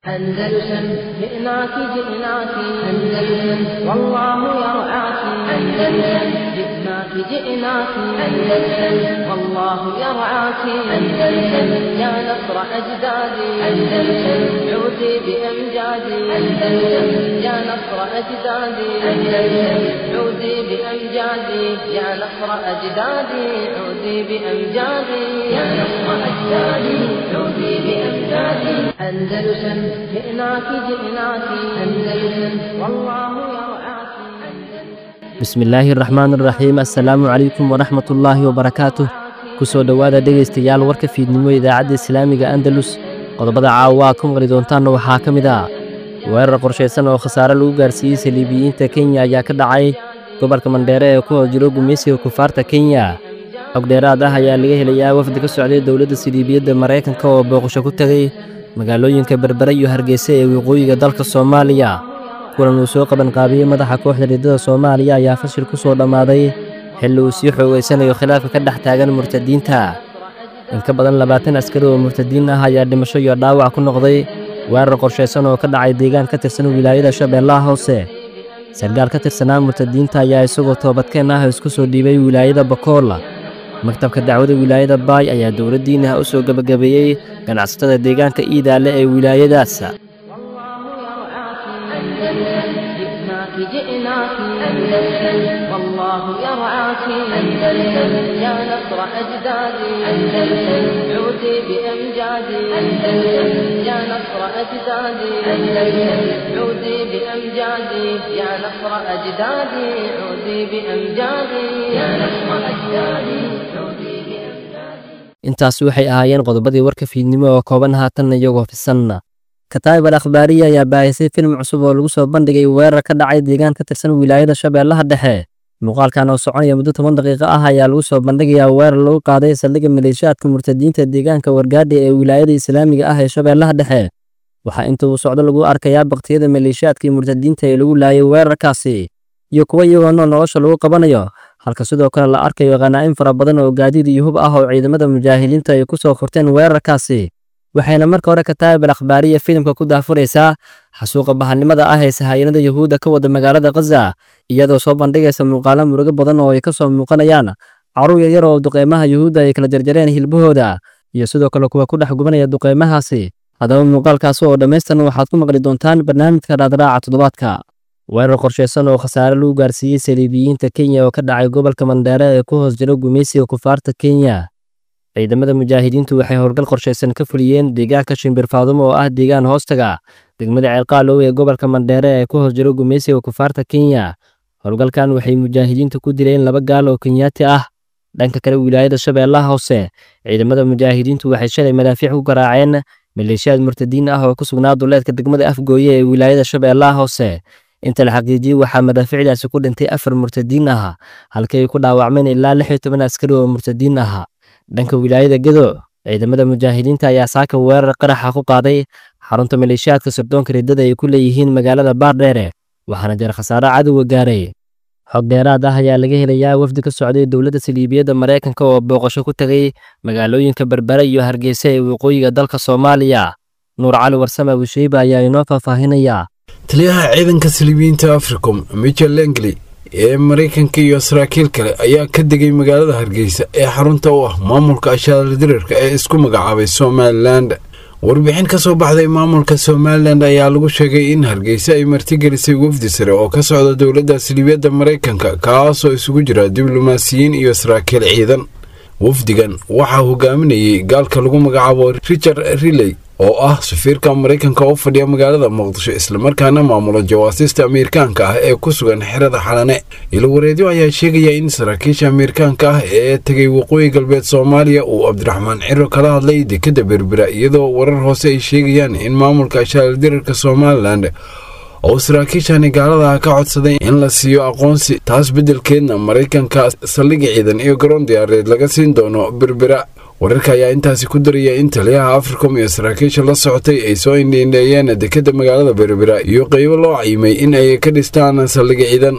أندلسن جئناك جئناك أندلسن والله يرعاك أندلسن جئناك جئناك أندلسن والله يرعاك أندلسن يا نصر أجدادي أندلسن عودي بأمجادي أندلسن يا نصر أجدادي أندلسن عودي بأمجادي يا نصر أجدادي عودي بأمجادي يا نصر أجدادي عودي بأمجادي أندلسن جئناك جئناك أندلسن والله يرعاك bismillaahi raxmaan raxiim assalaamu calaykum waraxmatullaahi wabarakaatuh kusoo dhowaada dhegaystayaal warka fiidnimo idaacadda islaamiga andalus qodobada caawa aad ku maqli doontaanna waxaa ka mid ah weerar qorshaysan oo khasaare lagu gaarsiiyey saliibiyiinta kenya ayaa ka dhacay gobolka mandheere ee ku hoos jiro gumaysiga kufaarta kenya xog dheeraad ah ayaa laga helayaa wafdi ka socday dowladda saliibiyadda maraykanka oo booqasho ku tegay magaalooyinka berbere iyo hargeysa ee waqooyiga dalka soomaaliya kulan uu soo qabanqaabiyey madaxa kooxda riddada soomaaliya ayaa fashil ku soo dhammaaday xilli uu sii xoogeysanayo khilaafka ka dhex taagan murtadiinta in ka badan labaatan askari oo murtadiin ah ayaa dhimasho iyo dhaawac ku noqday weerar qorshaysan oo ka dhacay deegaan ka tirsan wilaayada shabeellaha hoose sargaal ka tirsanaa murtadiinta ayaa isagoo toobadkeen ah isku soo dhiibay wilaayada bakool maktabka dacwada wilaayada baay ayaa dowladdiinaha u soo gebagabeeyey ganacsatada deegaanka iidaale ee wilaayadaas جئناك جئناك أندلسن والله يرعاك أندلسن يا نصر أجدادي أندلسن عودي بأمجادي أندلسن يا نصر أجدادي أندلسن عودي بأمجادي يا نصر أجدادي عودي بأمجادي يا نصر أجدادي عودي بأمجادي intaas waxay ahaayeen qodobadii warka fiidnimo oo kooban haatanna iyagoo fisanna kataayib al akhbaariya ayaa baahisay filim cusub oo lagu soo bandhigay weerar ka dhacay deegaan ka tirsan wilaayada shabeellaha dhexe muuqaalkan oo soconaya muddo toban daqiiqo ah ayaa lagu soo bandhigayaa weerar lagu qaaday saldhigga maleeshiyaadka murtadiinta deegaanka wargaadhi ee wilaayada islaamiga ah ee shabeellaha dhexe waxaa inta uu socdo lagu arkayaa baktiyada maleeshiyaadkii murtadiinta ee lagu laayay weerarkaasi iyo kuwa iyagoo nool nolosha lagu qabanayo halka sidoo kale la arkayo khanaa'in fara badan oo gaadiid iyo hub ah oo ciidamada mujaahidiinta ay ku soo furteen weerarkaasi waxayna marka hore kataayib al akhbaariya filimka ku daafuraysaa xasuuqa bahanimada ah ee sahayanada yuhuudda ka wada magaalada khaza iyadoo soo bandhigaysa muuqaalo murugo badan oo ay ka soo muuqanayaan carruur yaryar oo duqeymaha yuhuudda ay kala jarjareen hilbahooda iyo sidoo kale kuwa ku dhex gubanaya duqeymahaasi haddaba muuqaalkaasi oo dhammaystiran waxaad ku maqli doontaan barnaamijka raadraaca toddobaadka weerar qorshaysan oo khasaare lagu gaarsiiyey saliibiyiinta kenya oo ka dhacay gobolka mandheere ee ku hoos jiro gumaysiga kufaarta kenya ciidamada mujaahidiintu waxay howlgal qorshaysan ka fuliyeen deegaanka shimbir faadumo oo ah deegaan hoostaga degmada ceelqaalow ee gobolka mandheere ee ku hoos jiro gumaysiga kufaarta kenya howlgalkan waxay mujaahidiintu ku dileen laba gaal oo kenyaati ah dhanka kale wilaayada shabeellaha hoose ciidamada mujaahidiintu waxay shalay madaafiic ku garaaceen maleeshiyaad murtadiin ah oo ku sugnaa duleedka degmada afgooye ee wilaayada shabeellaha hoose inta la xaqiijiyey waxaa madaafiicdaasi ku dhintay afar murtadiin ah halkii ay ku dhaawacmeen ilaa lix iyo toban askari oo murtadiin ah dhanka wilaayada gedo ciidamada mujaahidiinta ayaa saaka weerar qaraxa ku qaaday xarunta maleeshiyaadka sirdoonka riddada ay ku leeyihiin magaalada baardheere waxaana jira khasaare cadowga gaaray xog dheeraad ah ayaa laga helayaa wafdi ka socday dowladda saliibiyadda maraykanka oo booqasho ku tegay magaalooyinka berbere iyo hargeysa ee waqooyiga dalka soomaaliya nuur cali warsame abushiiba ayaa inoo faahfaahinayaa taliyaha ciidanka saliibiyiinta africom michel lengley ee maraykanka iyo saraakiil kale ayaa ka degay magaalada hargeysa ee xarunta u ah maamulka ashaardirarka ee isku magacaabay somalilan warbixin ka soo baxday maamulka somalilan ayaa lagu sheegay in hargeysa ay martigelisay wafdi sare oo ka socda dowladda saliibiyadda maraykanka kaasoo isugu jira diblomaasiyiin iyo saraakiil ciidan wafdigan waxaa hogaaminayay gaalka lagu magacaabo richard riley oo ah safiirka maraykanka oo fadhiya magaalada muqdisho islamarkaana maamula jawaasiista ameerikaanka ah ee ku sugan xerada xalane ilowareedyo ayaa sheegaya in saraakiisha ameerikaanka ah ee tegay waqooyi galbeed soomaaliya uu cabdiraxmaan ciro kala hadlay dekadda berbera iyadoo warar hoose ay sheegayaan in maamulka ashaaldirarka somalilan oo saraakiishani gaalada ka codsaday in la siiyo aqoonsi taas beddelkeedna maraykanka saldhigi ciidan iyo garoon diyaareed laga siin doono berbera wararka ayaa intaasi ku daraya in taliyaha africom iyo saraakiisha la socotay ay soo indhiindheeyeen dekadda magaalada berbera iyo qeybo loo cayimay in ay ka dhistaan saldhigi ciidan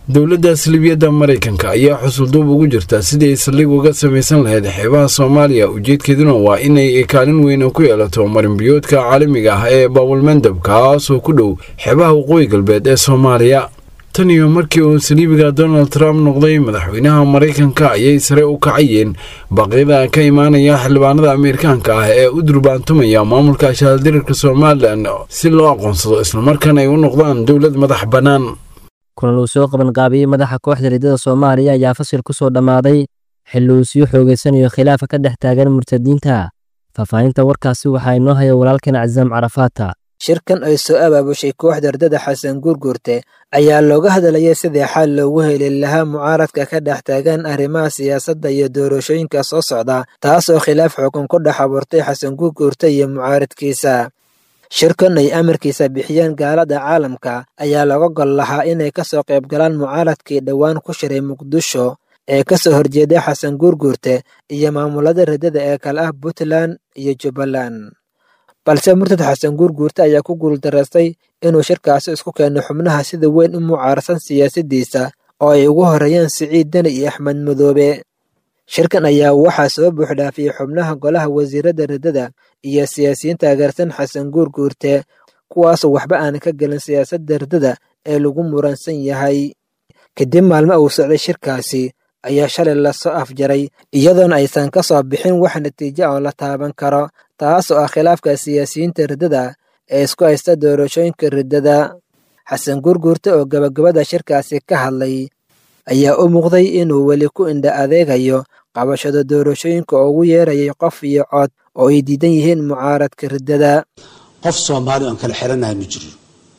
dowladda salibiyadda maraykanka ayaa xusulduub ugu jirta sidii ay saldhig uga samaysan lahayd xeebaha soomaaliya ujeedkeeduna waa inay kaalin weyn ku yeelato marinbiyoodka caalamiga ah ee baabulmandab kaasoo ku dhow xeebaha waqooyi galbeed ee soomaaliya tan iyo markii uu saliibiga donald trump noqday madaxweynaha maraykanka ayay sare u kacayeen baaqyada ka imaanaya xildhibaanada ameerikaanka ah ee u durbaantumaya maamulka ashaaldirirka somalilan si loo aqoonsado islamarkaana ay u noqdaan dowlad madax bannaan kulan uu soo qaban qaabiyey madaxa kooxda riddada soomaaliya ayaa fasil ku soo dhammaaday xilli uu sii xoogeysanayo khilaafa ka dhex taagan murtadiinta faahfaahinta warkaasi waxaa inoo haya walaalkan casaam carafaata shirkan ay soo abaabushay kooxda ardada xasan guurguurte ayaa looga hadlayay sidii xal loogu heli lahaa mucaaradka ka dhex taagan arrimaha siyaasadda iyo doorashooyinka soo socda taasoo khilaaf xukun ku dhex abuurtay xasan guurguurte iyo mucaaradkiisa shirkan ay amarkiisa bixiyeen gaalada caalamka ayaa looga gol lahaa inay ka soo qayb galaan mucaaradkii dhowaan ku shiray muqdisho ee ka soo horjeeday xasan guurguurte iyo maamulada riddada ee kale ah puntland iyo jubbaland balse murtad xasan guurguurte ayaa ku guuldaraystay inuu shirkaasi isku keeno xubnaha sida weyn u mucaarsan siyaasaddiisa oo ay ugu horreeyeen siciid deni iyo axmed madoobe shirkan ayaa waxaa soo buuxdhaafiyey xubnaha golaha wasiiradda riddada iyo siyaasiyiin taageersan xasan guurguurte kuwaasoo waxba aan ka gelin siyaasadda riddada ee lagu muransan yahay kadib maalmo uu socday shirkaasi ayaa shalay lasoo afjaray iyadoona aysan ka soo bixin wax natiijo oo la taaban karo taasoo ah khilaafka siyaasiyiinta riddada ee isku haysta doorashooyinka riddada xasan guurguurte oo gabagabada shirkaasi ka hadlay ayaa u muuqday inuu weli ku indha adeegayo qabashada doorashooyinka oo ugu yeerayay qof iyo cod oo ay diidan yihiin mucaaradka riddada qof soomaali oon kala xiranahay ma jiro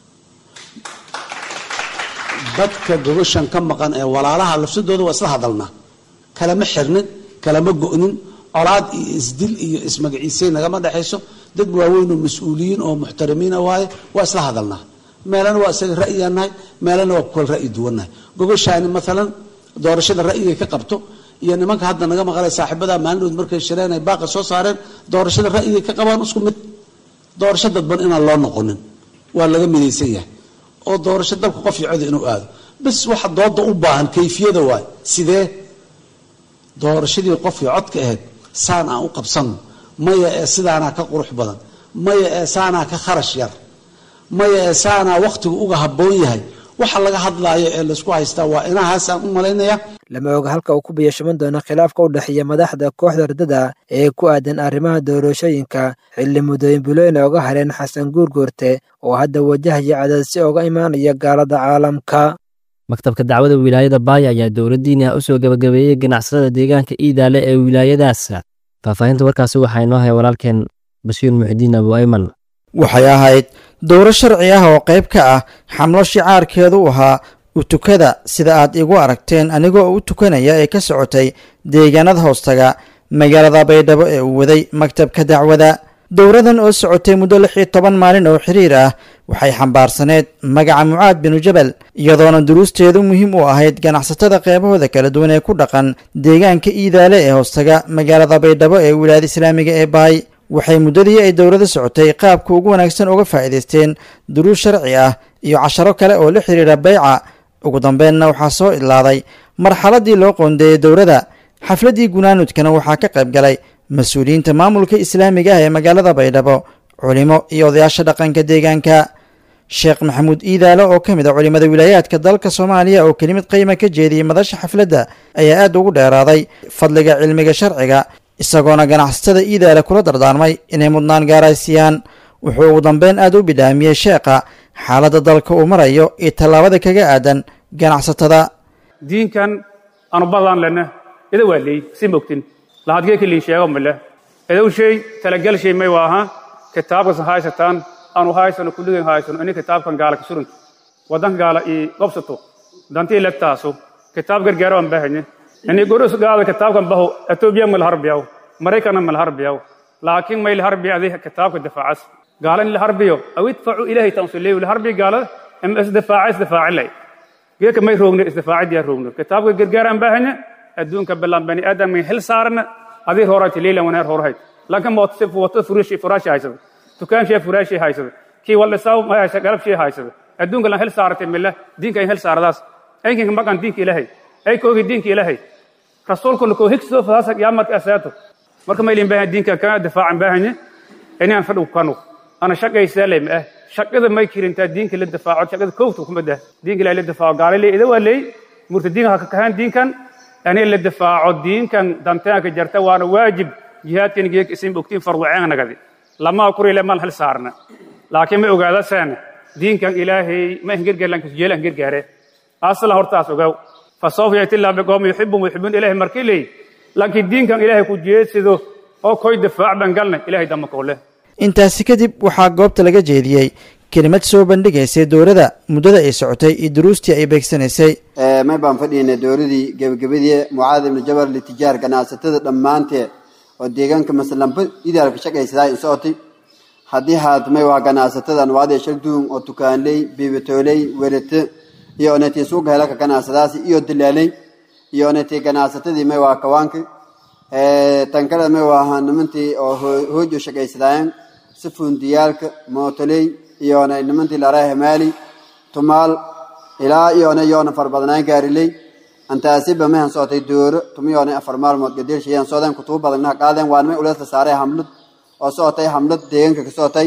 dadka gogoshan ka maqan ee walaalaha lafsadooda waa isla hadalnaa kalama xirnin kalama go'nin colaad iyo isdil iyo ismagaciisay nagama dhexayso dad waaweyn oo mas-uuliyiin oo muxtaramiina waaye waa isla hadalnaa meelana waa isaga ra'yigaan nahay meelana waa kukala ra'yi duwannahay gogoshaani maalan doorashada ra'yigay ka qabto iyo nimanka hadda naga maqalay saaxiibada maalinood markay shireen ay baaqa soo saareen doorashada ra'yigay ka qabaan isku mid doorasho dadban inaan loo noqonin waa laga midaysan yahay oo doorasho dalka qof iyo codi inuu aado bas waxa dooda u baahan kayfiyada waay sidee doorashadii qof iyo codka ahayd saan aan u qabsanno maya ee sidaanaa ka qurux badan maya ee saanaa ka kharash yar maya ee saanaa wakhtigu uga habboon yahay waxa laga hadlaayo ee laysku haystaa waa inahaasaan u malaynaya lama oga halka uu ku biyashaman doono khilaafka u dhexeeya madaxda kooxda riddada ee ku aadan arrimaha doorashooyinka xilli muddooyin bulooyna oga hareen xasan guurguurte oo hadda wajahaya cadaadsi oga imaanaya gaalada caalamka maktabka dacwada wilaayada baaya ayaa dowladdiina u soo gabagabeeyey ganacsatada deegaanka iidaale ee wilaayadaas faahfaahinta warkaasi waxaa inoo haya walaalkeen bashiir muxidiin abu ayman waxay ahayd dowro sharci ah oo qayb ka ah xamlo shicaarkeedu u ahaa utukada sida aad igu aragteen anigoo u tukanaya ee ka socotay deegaanada hoostaga magaalada baydhabo ee uu waday maktabka dacwada dowradan oo socotay muddo lix iyo toban maalin oo xiriir ah waxay xambaarsaneed magaca mucaad binu jabal iyadoona duruusteedu muhiim u ahayd ganacsatada qeybahooda kala duwan ee ku dhaqan deegaanka iidaale ee hoostaga magaalada baydhabo ee wilaayada islaamiga ee baay waxay muddadii ay dowladda socotay qaabka ugu wanaagsan uga faa'iidaysteen duruus sharci ah iyo casharo kale oo la xiriira beyca ugu dambeenna waxaa soo idlaaday marxaladii loo qoondeeyey dowladda xafladdii gunaanudkana waxaa ka qayb galay mas-uuliyiinta maamulka islaamiga ah ee magaalada baydhabo culimo iyo odayaasha dhaqanka deegaanka sheekh maxamuud iidaale oo ka mid a culimada wilaayaadka dalka soomaaliya oo kelimad qiima ka jeediyey madasha xafladda ayaa aad ugu dheeraaday fadliga cilmiga sharciga isagoona ganacsatada iidaale kula dardaarmay inay mudnaan gaaraysiiyaan wuxuu ugu dambeyn aad u bidhaamiyey sheekha xaaladda dalka uu marayo iyo tallaabada kaga aadan ganacsatada diinkan aanu badaan lena ida waa leey si mogtin lahadgee kaliin sheego male idow shay talagal shay may waaha kitaabkas haysataan aanu haysano kulligeen haysano ini kitaabkan gaala ka surunto waddanka gaala ii gobsato dantii legtaaso kitaab gargaaro aan baahanye ini goros gaada kitaabkan baho etoobiya malharbiyaw maraykana malharbiyaw laakiin may laharbiya adi kitaabka difaacas gaala in laharbiyo aw idfacu ilahay tansuleeyo laharbiya gaalada ama isdifaaca isdifaacilay geeka may roogno isdifaacadiyaa roogno kitaabka gargaar aan baahanye adduunka bilaan bani aadam may hel saarna adii hoorati leylan waneer hoorhayd lanka mootse wato furashi furaashi haysada tukaanshiya furaashi haysada kii waldhisaw mayasha galabshii haysada adduunka lan hel saaratay mila diinka in hel saaradaas aykinka maqan diinka ilaahay ay koogi diinka ilaahay rasuulkuna koo higsoo fadaasa qiyaamadka asaato marka maylin baahan diinka kana difaacan baahanye inaan fadhigu kanu ana shaqaysaa lay ma ah shaqada may kirintaa diinka la difaaco shaqada koogta kuma dah diinka ilaahay la difaaco gaalay ida waa leey murtadiinka ha ka kahaan diinkan ani la difaaco diinkan dantaanka jarta waana waajib jihaadkan geeg isin bogtiin farwaceen nagadi lama kurile mal hal saarna laakiin ma ogaada saan diinkan ilaahay ma hingergaarlan kasjeela hingergaare asla hortaas ogaw fasawfa yati illah biqawmi yuxibbum yuxibbun ilaahay markii leey laakiin diinkan ilaahay ku jeedsido oo koy difaac ban galna ilaahay dama koole intaasi kadib waxaa goobta laga jeediyey kelimad soo bandhigaysay dowladda muddada ay socotay iyo duruustii ay beegsanaysay may baan fadhiynay dowladii gebagabadii mucaad ibnu jabal litijaar ganacsatada dhammaanteed oo deegaanka masalanba idaalka shaqaysadaa in socotay haddii haad may waa ganacsatada anwaadee shalduun oo tukaanley biibatooley werate iyo onetii suuqa helaka ganacsadaasi iyo dilaaley iyo onetii ganacsatadii may waa kawaanka tankada may waa nimantii oo hoojo shaqaysadaayeen si fundiyaalka mootoley iyona nimantii laraa hamaali tumaal ilaa iyona yoona farbadnaan gaariley antaasiba mahan socotay dooro tumiyoona afar maalmood gadeelshayan socdeen kutubo badanna qaadeen waa nimay ulees la saaray hamlad oo socotay hamlad deegaanka ka socotay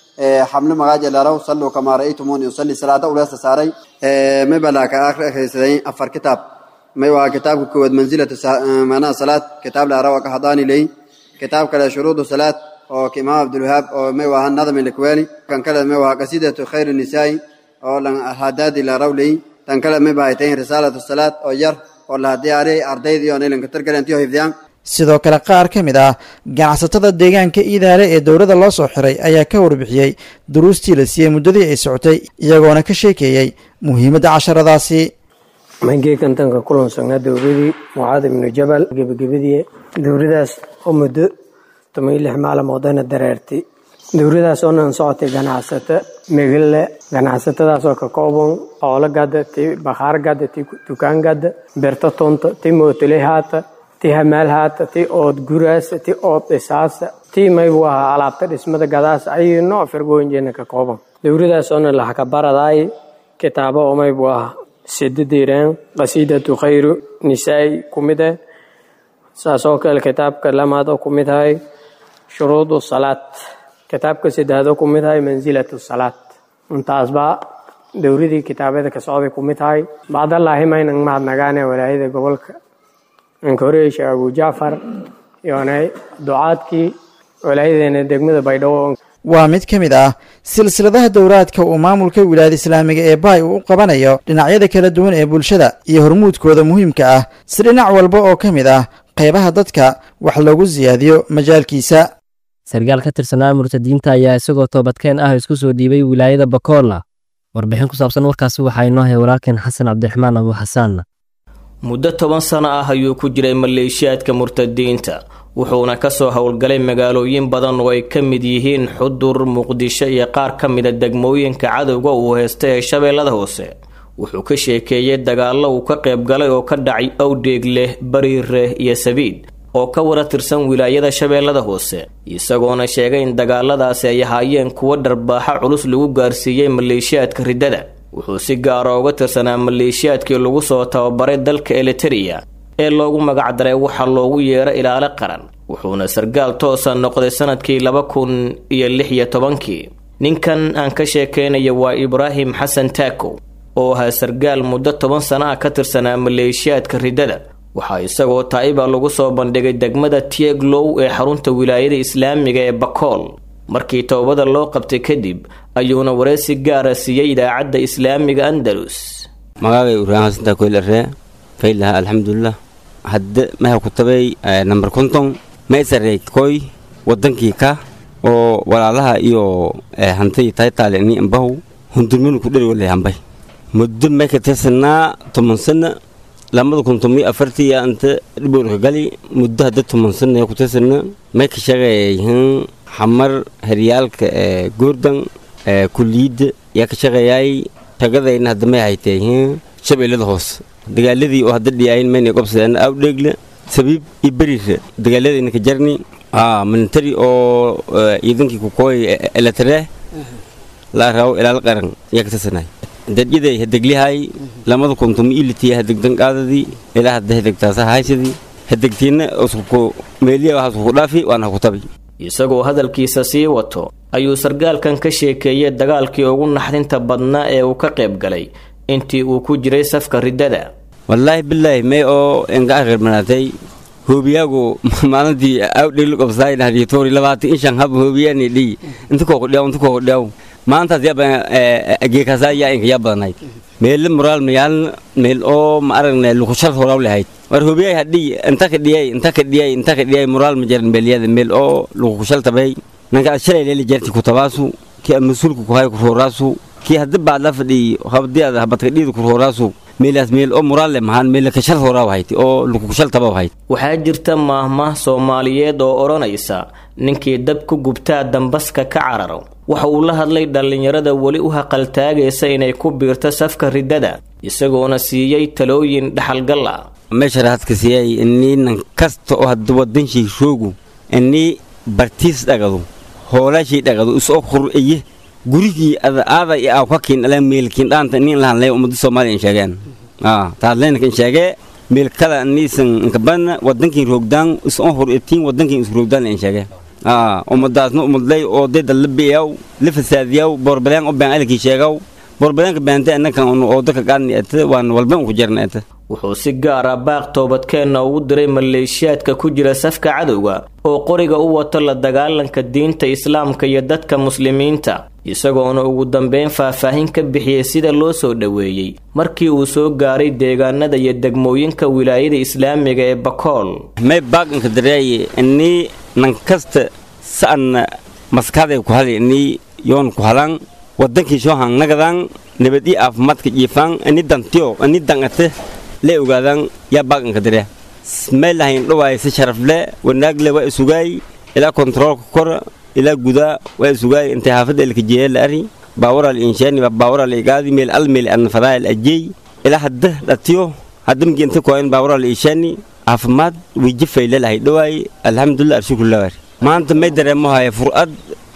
xamlo magaaja laraw salluu kamaa ra'aytumuuni usalli salaada ulees la saaray may balaa ka akhrisaday afar kitaab may waa kitaabka koowaad mansilatu maanaha salaad kitaab laraw ka hadaani ley kitaab kale shuruudu salaad oo ka imaam abdulwahaab oo may waa nadam ilkwani kan kale may waa qasidatu khayr nisaa'i oo lan hadaadi laraw ley tan kale may baa tahay risaalatu salaad oo yar oo la diyaariyay ardaydii oo ilanka targalantiyo hifdiyaan sidoo kale qaar ka mid ah ganacsatada deegaanka iidaale ee dowladda loo soo xiray ayaa ka warbixiyey duruustii la siiyey muddadii ay socotay iyagoona ka sheekeeyey muhiimadda casharadaasi mangeekan tanka kulansanaa dowladii mucaad ibnu jabal gebagabadii dowladaas oo muddo toban iyo lix maalmoodana dareertay dowladaas oonan socotay ganacsato megale ganacsatadaasoo ka kooban xoolo gada ti bakhaar gada ti dukaan gada berto tonta ti mootole haata ti hamaal haata ti ood guraasa ti ood dhisaasa ti maybu ahaa alaabta dhismada gadaas ayay nooc firgooyinjeena ka kooban dowladaas oona laxakabaradaay kitaabo oo maybu ahaa sidadireen qasiidatu khayru nisaai ku mid ah saas oo kale kitaabka lamaad oo ku mid ahay shuruudu salaad kitaabka saddexaad oo ku mid ahay mansilatu salaad intaasba dowladii kitaabada ka socday ku mid tahay bacdallaahi maynan mahadnagaane walaayada gobolka ankoreey sheekh abu jacfar iyona ducaadkii walaayadeena degmada baydhabo waa mid ka mid ah silsiladaha dowraadka uu maamulka wilaayada islaamiga ee baay uu u qabanayo dhinacyada kala duwan ee bulshada iyo hormuudkooda muhiimka ah si dhinac walba oo ka mid ah qaybaha dadka wax loogu siyaadiyo majaalkiisa sarkaal ka tirsanaa murtadiinta ayaa isagoo toobadkeen ah isku soo dhiibay wilaayada bakoola warbixin ku saabsan warkaasi waxaa inoo hay walaalkeen xasan cabdiraxmaan abu xasaan muddo toban sano ah ayuu ku jiray maleeshiyaadka murtadiinta wuxuuna kasoo howlgalay magaalooyin badan oo ay ka mid yihiin xudur muqdisho iyo qaar ka mida degmooyinka cadowga uu heystay ee shabeellada hoose wuxuu ka sheekeeyey dagaallo uu ka qayb galay oo ka dhacay awdheegleh bariireh iyo sabiid oo ka wada tirsan wilaayada shabeellada hoose isagoona sheegay in dagaaladaasi ay ahaayeen kuwo dharbaaxa culus lagu gaarsiiyey maleeshiyaadka riddada wuxuu si gaara uga tirsanaa maleeshiyaadkii lagu soo tababaray dalka eliteria ee loogu magacdaray waxa loogu yeero ilaalo qaran wuxuuna sargaal toosa noqday sanadkii laba kun iyo lix iyo tobankii ninkan aan ka sheekaynaya waa ibraahim xasan taakow oo ahaa sargaal muddo toban sanaha ka tirsanaa maleeshiyaadka riddada waxaa isagoo taa'iba lagu soo bandhigay degmada tieglow ee xarunta wilaayada islaamiga ee bakool markii toobada loo qabtay kadib ayuuna wareysi gaara siiyey idaacadda islaamiga andalus magacay ibraahim xasan taakow laree faylaha alxamdulilah hadde maha ku tabay namber konton maysarey koy wadankii ka oo walaalaha iyo hantay taytaale ni ambahu hundurminu ku dheri walay hambay muddo may ka tirsanaa toban sana lamada kun tomiyo afartii anta dhibolka gali muddo hadda toban sana ku tirsana may ka shaqeeyayihiin xamar heryaalka goordan kuliyidda yaa ka shaqeeyay shagadayna hadda may hayteeyihiin shabeellada hoose dagaaladii oo hadda dhiyaayin mayna qobsadeen awdheegle sabiib iyo beriire dagaaladayna ka jarni militari oo ciidankii kukooy elatare laa raawo ilaal qaran yaa ka tirsanay dadyaday hadeglihay lamada kuntum ilitiya hadegdan qaadadii ilaa hadda hadegtaasa haysadii hadegtiinna usku meeliya waxaas ku dhaafi waana ku tabi isagoo hadalkiisa sii wato ayuu sargaalkan ka sheekeeyey dagaalkii ugu naxdinta badnaa ee uu ka qayb galay intii uu ku jiray safka riddada wallaahi bilaahi may oo enga akhirmanaatay hoobiyaagu maalintii awdhigli qobsaay dhahdiitori labaatan ishan hab hoobiyaani dhiy inta koo qudhiyaw inta koo qudhiyaw maantaas yaba geekasaa yaa inka yaa badanayd meelle moraal mayaal meel oo ma aragne lukushal horaw lahayd war hoobiyay hadhiy inta ka dhiyay inta ka dhiyay inta ka dhiyay moraal ma jaran meelyada meel oo lukushal tabay nanka shalay leeli jarti ku tabaasu kii mas-uulka ku hay ku rooraasu kii haddi baad la fadhiy habdii aad habadka dhiida ku rooraasu meelaas meel oo muraalle mahaan meel kashal horaa wahayd oo lukushal taba wahayd waxaa jirta maahmaah soomaaliyeed oo odhanaysa ninkii dab ku gubtaa dambaska ka cararo waxa uu la hadlay dhallinyarada weli u haqaltaagaysa inay ku biirto safka riddada isagoona siiyey talooyin dhaxalgal ah meesha raadka siiyay inii nan kasta oo hadda wadanshii shoogu inii bartiis dhagado hoolaashii dhagado isoo qur'iye gurigii aada iyo aa kakiin ala meelkiin dhaanta nin lahan lay ummadda soomaaliya in sheegeen taas leynaka in sheegee meel kala niisan inkabana wadankiin roogdaan isoo hor etiin wadankiin is roogdaan in sheegee ummadaasna ummadlay oo deda la biyaw la fasaadiyaw boorbaleen u been alkii sheegaw boorbaleenka beente annakan oo dadka qaadni ete waan walba ku jarna ete wuxuu si gaar ah baaq toobadkeenna ugu diray maleeshiyaadka ku jira safka cadowga oo qoriga u wato la dagaalanka diinta islaamka iyo dadka muslimiinta isagoona ugu dambeyn faahfaahin ka bixiyey sida loo soo dhoweeyey markii uu soo gaaray deegaanada iyo degmooyinka wilaayada islaamiga ee bakool may baaqanka dareeye inii nan kasta sa'anna maskaday ku hali inii yoon ku halan wadankii soo hangnagadaan nabad ii aafimaadka jiifaan ini dantiyo ini dangate lee ogaadaan yaa baaqanka dare may lahayn dhawaay si sharafle wanaagle waa isugaay ilaa kontaroolka kora ilaa gudaa waa isugaay intay haafadda elkajeeya la ari baawaral inshaani baawaral igaadi meel al meel an fadaayal ajey ilaa hadda dhatiyo hadda migi inta koen baawaral inshaani caafimaad wijifay lelahay dhawaay alxamdulilah arshukulawar maanta may dareemo haya fur'ad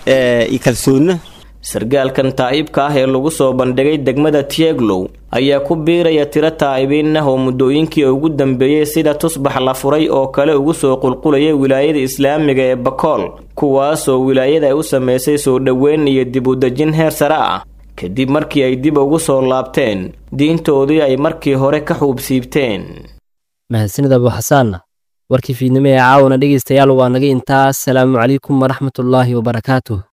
iyo kalsoonna sargaalkan taa'ibka ah ee lagu soo bandhigay degmada tieglow ayaa ku biiraya tiro taa'ibiin ah oo muddooyinkii ugu dambeeyey sida tusbax la furay oo kale ugu soo qulqulaya wilaayada islaamiga ee bakool kuwaasoo wilaayada ay u samaysay soo dhoweyn iyo dib u dejin heer sare ah kadib markii ay dib ugu soo laabteen diintoodii ay markii hore ka xuubsiibteen mahadsanid abu xasaanna warkii fiidnimo ee caawana dhegaystayaal waa naga intaas salaamu calaykum waraxmatullaahi wabarakaatuh